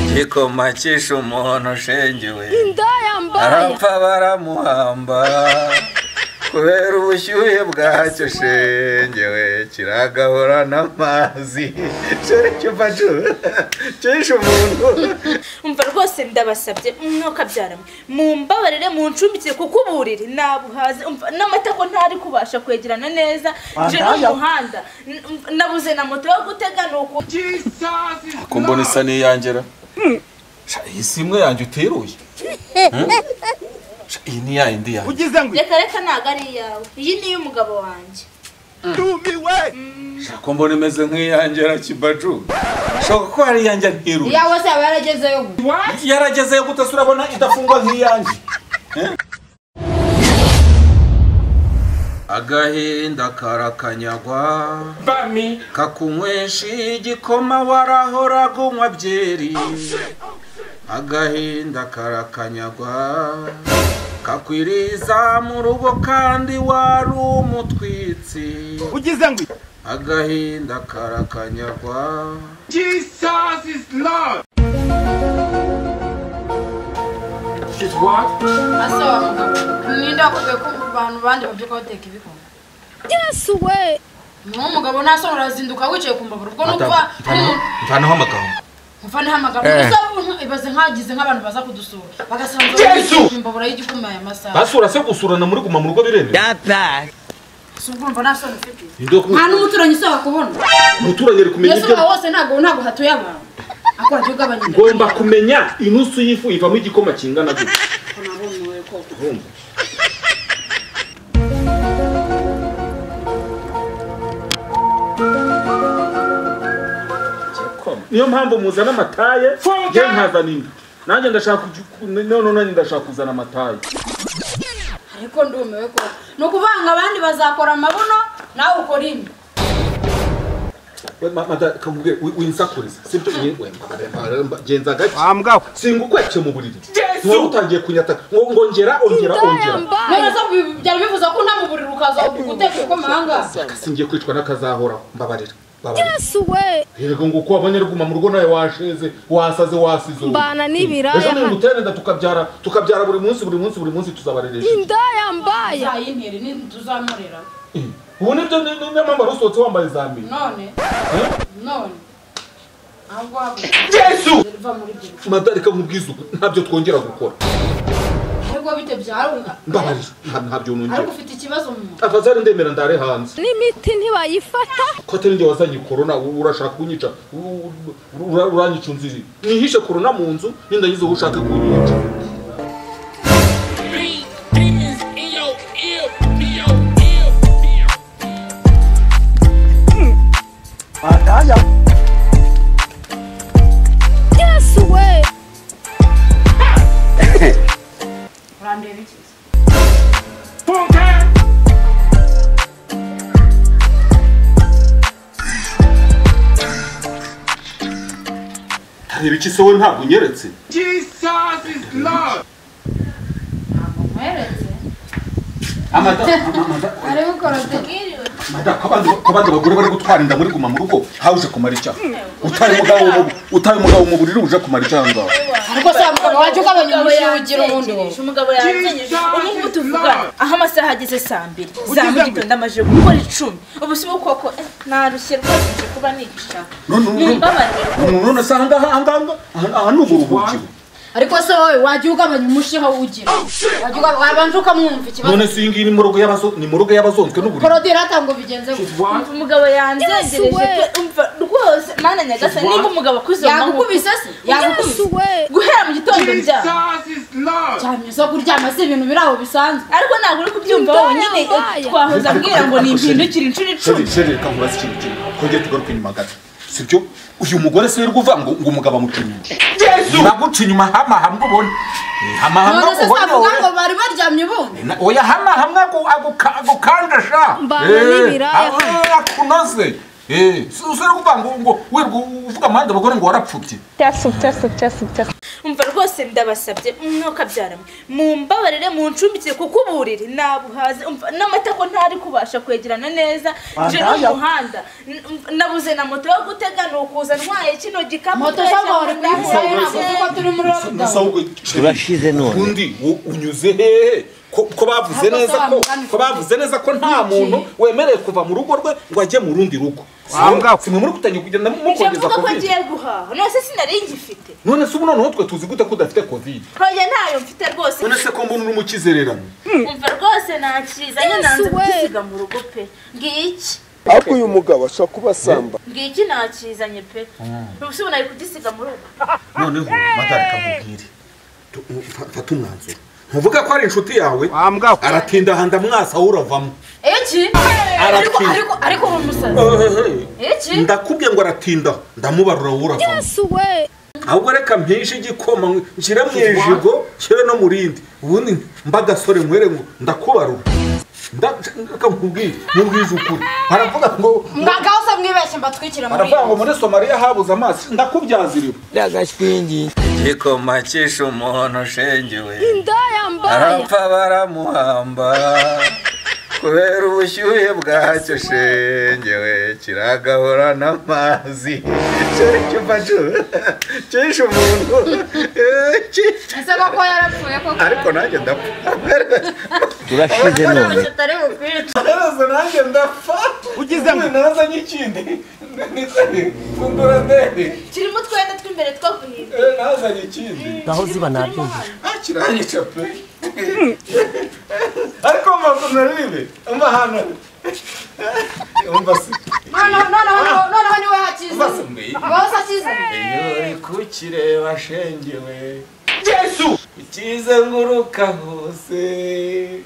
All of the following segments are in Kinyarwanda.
igikoma cyishe umuntu ushengewe indaya mbaye arapfa baramuhamba kubera ubushyuhe bwacyo shengewe kiragahura n'amazi shere cyupacu cyishe umuntu umva rwose ndabasabye mwokabyarame mumbabarire muncumbikire kuko uburiri nabuhaze umva n'amata ko ntari kubasha kwegerana neza nje n'umuhanda N- umva, nabuze na moto yo gutega ni uku kumbona isa n'iyangira Sha, iyi si imwe yanjye uteruye Hmm? Sha, iyi ni yayindi yanjye ugize ngo reka reka ntabwo ari iyawe iyi ni iy'umugabo wanjye itumiwe Shaka mbona imeze nk'iyanjira kibaju. Shaka ko hari iyanjye ntiru. yawe se yaba yaragezeyo Yaragezeyo gute se urabona idafungwa nk'iyanjye. agahinda karakanyagwa kakunywesha igikoma warahoraga unywa byeri agahinda karakanyagwa kakwiriza mu rugo kandi wari umutwitsi ugize ngo agahinda karakanyagwa jesus is love asaba ninde wakoze ko abantu bandi babyuka bateka ibikoma yesu we niwo mugabo ntasoni urazinduka wicaye ku mbabura ubwo nukuba Mvanaho amagambo. mufane hamagambo gusa ubu ibaze nkagize nk'abantu baza kudusura bagasanzura Yesu! imbabura y'igikoma aya masaha Basura se gusurana muri guma mu rugo biremewe. si ubwo urumva nta soni ufite Inde nta n'umuturanyi usaba kubona umuturage ari kumenya yesu ibyo wose ntabwo ntabwo hatuye abantu ako wagiye ugabanya ngomba kumenya inusu y'ifu ivamo igikoma kingana gute. Urumva? niyo mpamvu muzana amataye njye nkazana inda nanjye ndashaka kuju- none nanjye ndashaka kuzana amataye ariko ndumiwe ko ni ukuvuga ngo abandi bazakora amabuno nawe ukora imwe We, ma- mata kamubwire wi- winsakurize sibyo Ye- we, mba- mba- genza gake wambwaho singukweke mu buriri ntuba utangiye kunyataka ngo ngongera ongera indaya ongera mbaye none se bi- byari bivuze ko unama uburiri ukaza guteka ibikoma ahangaha singiye kwicwa n'akazahoraho mbabarira mbabarira yesu we yego ngo uko wabonye ruguma mu rugo nawe washeze wasaze wasize ubu. Mbana n'ibiraya ejo hano. niguterenda tukabyara tukabyara buri munsi buri munsi buri munsi tuzabareresha indaya mbaye uzayintere ntituzamurera ubu nibyo ni- ni- niyo mpamvu wari usohotse wambaye za mbere none none ahubwo habuze yesu riva muri ibyo bicu madarika nkubwiza ubu ntabyo twongera gukora ariko bite byarunga mbabarira nta- ntabyo ariko nongera ufite ikibazo mu mutwe afazari ndemera ndare hanze n'imiti ntibayifata ko atari njye wazanye korona u- urashaka kunyica u- u- ura- uranyica unziri nihishe korona mu nzu nindagize uwo ushaka kunyica ataya yesu we urandeba iki reba iki se we ntabwo unyeretse jesus is love ntabwo nkweretse amada amada ari gukora tekiriwe Mada, ko abandi- ko abandi bagore bari gutwara inda muri guma mu rugo hawe uje kumara icyaha utaye umugabo mu- utaye umugabo mu buriri uje kumara icyaha ngaho ariko se mugabo wajye ugabanya umushyira ugira ubundi wowe yansezereje umugabo yansezereje ubu ngubu tuvugana aho amasaha ageze saa mbiri za Ugeze mu gitondo amajije gukora icumi ubu si ukoko narushye rwose nje kuba nigishaka None- none- mumbabarire Umuntu none se ahangaha ahangaha aha- aha ni uburuhukiro ariko se wowe wajye ugabanya umushyira ugira wajya ugabanya wabanza ukamwumva ikibazo none se iyi ngiyi ni mu rugo y'abazo- ni mu rugo y'abazonzwe n'uburiri korodira atanga bigenze gutya Umva umugabo yanzengereje pe umva rwose mana nyagasani niba umugabo akuze wamahuka yagukubise se yagukubise yesu we guhera mu gitondo byaba jesus is love cyane zo kuryama si ibintu biri aho bisanzwe ariko ntabwo uri kubyumva wenyine Indaya. twahoze ambwira ngo ni impindukire inshuro icumi sheri sheri reka nkubaze ikintu kimwe twongere tugaruke inyuma gato sibyo uyu mugore se wirirwa uvuga ngo ngo umugabo amuca inyuma naguca inyuma hamahamwe ubona hamahamwe none se ubona savuga ngo bari baryamye ubundi Na- oya hama hamwe agu- aguka- agukandasha Mbana Eh, n'ibiraya. ah, akunoze Eh, si usore kuvuga ngo ngo wirwa uvuga amahandi abagore ngo warapfubye umva rwose ndabasabye mwokabyarame mumbabarire muncumbikire kuko uburiri nabuhaze umva n'amata ko ntari kubasha kwegerana neza nje Andaya. n'umuhanda N- umva, nabuze na moto yo gutega ni ukuza ntwaye kino gikapu moto twese z'amahoro aho kuri israel ntabwo ngaho hose. muri lockdown musaho Turashize none. undi wo- unyuze hehe ko ko bavuze Ahubwo neza ko sobanura ko bavuze neza ko nta muntu wemerewe kuva mu rugo rwe ngo ajye mu rundi rugo Wanga- simwe muri kutangira kugenda njye mukongeza mvuga ko covid ngiye guhaha none se sinari ngifite none se ubu noneho twe tuzi gute ko udafite covid ntoya ntayo mfite rwose none se ko mbona uri umukizererano umva rwose nakiza nyine Yes, nanze we. kugisiga mu rugo pe ngiki ariko uyu mugabo ashobora kuba asamba ngiki nakizanye pe ubusubuna ari kugisiga mu rugo noneho madarika mubwire Tu- mfa- fata umwanzuro ntuvuga ko ari inshuti yawe Wa mbwa we. aratinda ahanda mwasa uravamo iki ariko Arakiza. ariko ariko uri umusazi iki ndakubwiye ngo aratinda ndamubarura wowe uravamo Yes, we. ahubwo reka mpishe igikoma nshyire mu ijigo nshyire no mu rindi ubundi mbagasore mwere ngo ndakubarura Nda- reka nkubwire mubwize ukuri baravuga ngo mwagaho se mwibeshye mbatwikire muri baravuga ngo muri somaliya habuze amazi ndakubyaza iriba Ndagashwingi. igikoma cyishe umuntu ushengewe Indaya mbaya. arapfa baramuhamba kubera ubushyuhe bwacyo shengewe kiragahura n'amazi cyari icyuma cyose cyishe umuntu Eh, cyishe. ese koko yarapfuye koko ariko nanjye ndapfa Turashize none. tutari bukwica naraza nanjye ndapfa ugize ngo nazanye ikindi kunduraderi kirimo utwenda tw'imbere two guhiga nazanye ikindi Aho ziba nabyumva. kiranyica pe ariko makumyabiri bibe amahano umva se noneho noneho noneho niwe hakiza umva se mbe wowe akizanye iyo uri kukireba shengewe ukize nguruka hose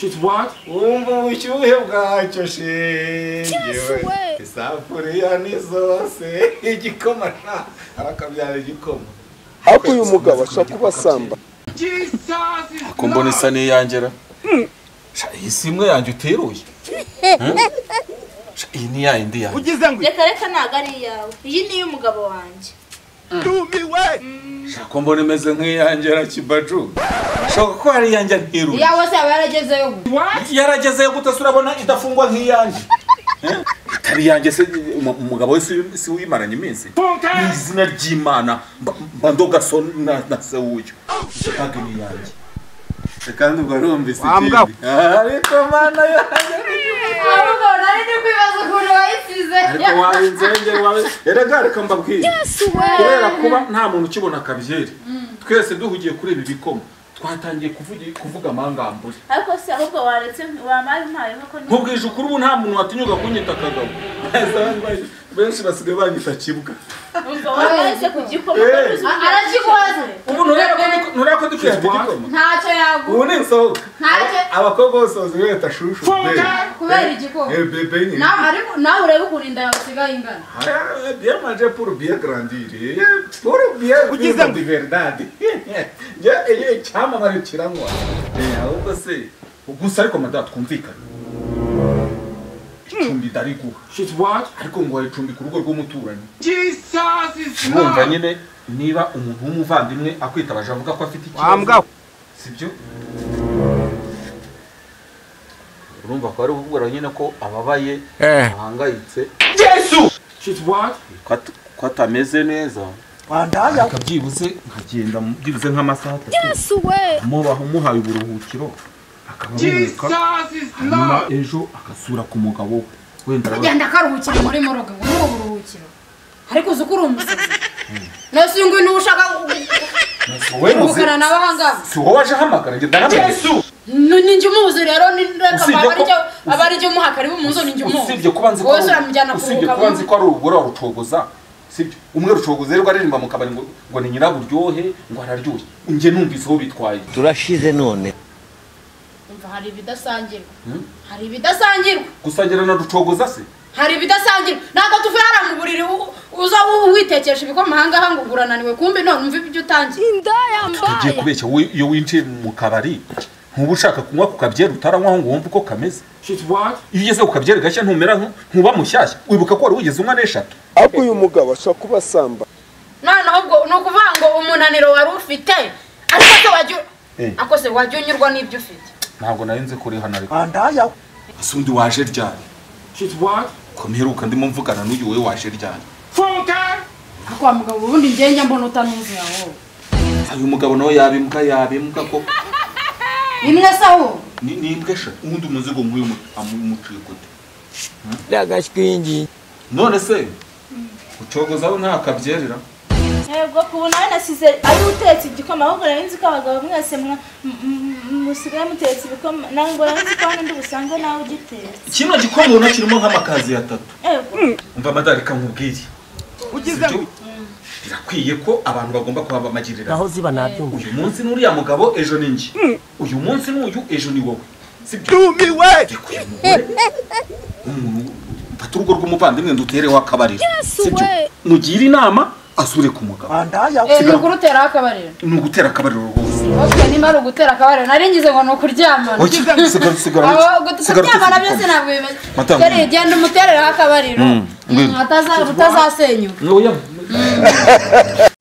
She's what? wumva ubushyuhe bwacyo shengewe we. isafuriya ni zose igikoma nta arakabyara igikoma ariko uyu mugabo ashobora kuba asamba Jesus is ko mbona isa n'iyangera Sha, iyi si imwe yanjye uteruye Hmm? Sha, iyi ni yayindi yanjye ugize ngo reka reka ntabwo ari iyawe iyi ni iy'umugabo wanjye itumiwe Sha, ko mbona imeze nk'iyangera kibaju shoka ko hari iyanjye ntiruye iyawe se yaba yaragezeyo ubu yaragezeyo gute se urabona idafungwa nk'iyanjye Eh? itari iyanjye se umu- umugabo we si- si uyimaranye iminsi mu izina ry'imana mba- mba ndogaso na na se wuyo ntabwo ni iyanjye kandi ubwo arumvise Wambwa we. ikindi. ariko mana yanjye ahubwo nari ndi kwibaza ukuntu wayisize ariko wawe inzengeri wawe erega reka mbabwire Yes, we. kubera kuba nta muntu ukibona kabyeri twese duhugiye kuri ibi bikoma twatangiye kuvugi- kuvuga amangambure ariko se ahubwo waretse wamaye umpayeho ko ni nkubwije ukuri ubu nta muntu watinyuka kunyita kagabo benshi basigaye banyita kibwa umva waretse ku gikoma Eh. ko uzi uburyo arakikoze ubu ntureba ko dukwiye igikoma ntacyo yaguha ubu ni insohoka ntacyo abakobwa bose bazi bita shushu bebe. kubera igikoma Eh, bebe nyine nawe ariko nawe urebe ukuntu inda yawe isigaye ingana Ah, bien manger pour bien grandir eh, pour bien Ugize vivre ngo- de verdade njye iyo icyamamare kiranywa Eh, ahubwo se gusa ariko madada twumvikane icumbi ndariguha She's what? ariko ngo wayicumbika urugo rw'umuturanyi Jesus is wumva love. nyine niba umuntu w'umuvandimwe akwitabaje avuga ko afite wambwa we. sibyo urumva ko ari ukubwira nyine ko ababaye ahangayitse She's what? ko atameze neza reka byibuze nkagenda mu- byibuze nk'amasaha atatu Yes, we. mubaho umuhaye uburuhukiro akaba Jesus aboneka is nyuma love. ejo agasura ku mugabo we wenda araba- agenda akaruhukira muri moroge muri ubu buruhukiro ariko uzi ko uri umusazi nose uyu nguyu niwe ushaka wowe muzi kugukana nawe aha ngaha si wowe waje ahamagara njye ndanamuzi Ni- ni njye umuzi rero ni reka Usibye aba ari ko- njye aba ari njye umuhaka ariwe umuzi ni njye umuzi usibye kuba nzi ko wowe ari- se uramujyana usibye kuruhuka kuba nzi ko ari urugore wa rucogoza sibyo umwe rucogoza rero aririmba mu kabari ngo ngo ni nyiraburyohe ngo araryoshye njye numvise aho bitwaye Turashize none. umva hari ibidasangirwa hari ibidasangirwa gusangira na rucogoza se hari ibidasangirwa ntabwo tuvuye hariya mu buriri u- uza u- witekesha ibikoma aha ngaha ngo urananiwe kumbi none umva ibyo utangiye Indaya ugiye mbaya. kubeshya wowe iyo winjiye mu kabari ntuba ushaka kunywa ku kabyeri utaranywaho ngo wumve uko kameze She's what? iyo ugeze ku kabyeri gashya ntumera nk- nkuba mushyashya wibuka ko wari wigeze unywa n'eshatu ariko uyu mugabo ashobora kuba asamba noneho ubwo ni ukuvuga ngo umunaniro wari ufite ariko se wajya Eh. ako se wajya unyurwa n'ibyo ufite ntabwo nari nzi ko uri hano ariko ese undi waje ryari She's what? ko mperuka ndimo mvugana n'uyu we waje ryari Full time. kwa mugabo ubundi ngenge mbona utanuzi yawe uyu mugabo nawe yabimuka yabimuka koko imwe sawo ni ni imbwa eshatu ubundi umuzigo nk'uyu amuciye gute ndagashwingi none se ucogozaho ntakabyerera yego ku buntu nawe nasize ari utetse igikoma ahubwo nari nzi ko abagabo mwese mwa- m- m- musigaye mutetse ibikoma nawe ngo nari nzi ko hano ndi busange nawe ugitetse kino gikombe ubona kirimo nk'amakazi atatu yego umva amadarika nkubwire Sibyo? birakwiye ko abantu bagomba kuba bamagirira naho ziba nabyumva uyu munsi ni uriya mugabo ejo ni njye uyu munsi ni uyu ejo ni wowe sibyo rumiwe Ndekuye umugore umuntu mfata urugo rw'umuvandimwe ndutereho akabariro sibyo we. mugire inama asure ku mugabo eh ni ukuruteraho akabariro ni ugutera akabariro rwose ok nimba ari ugutera akabariro nari ngize ngo ni ukuryamana Oya, sigara- sigara- Aho sigara kuryamana byose uteze ntabwo bimaze Matanga. Dore, genda umuterereho akabariro Mm, ngwino. Mm, ataza- butazasenyuka igikombe. Oya,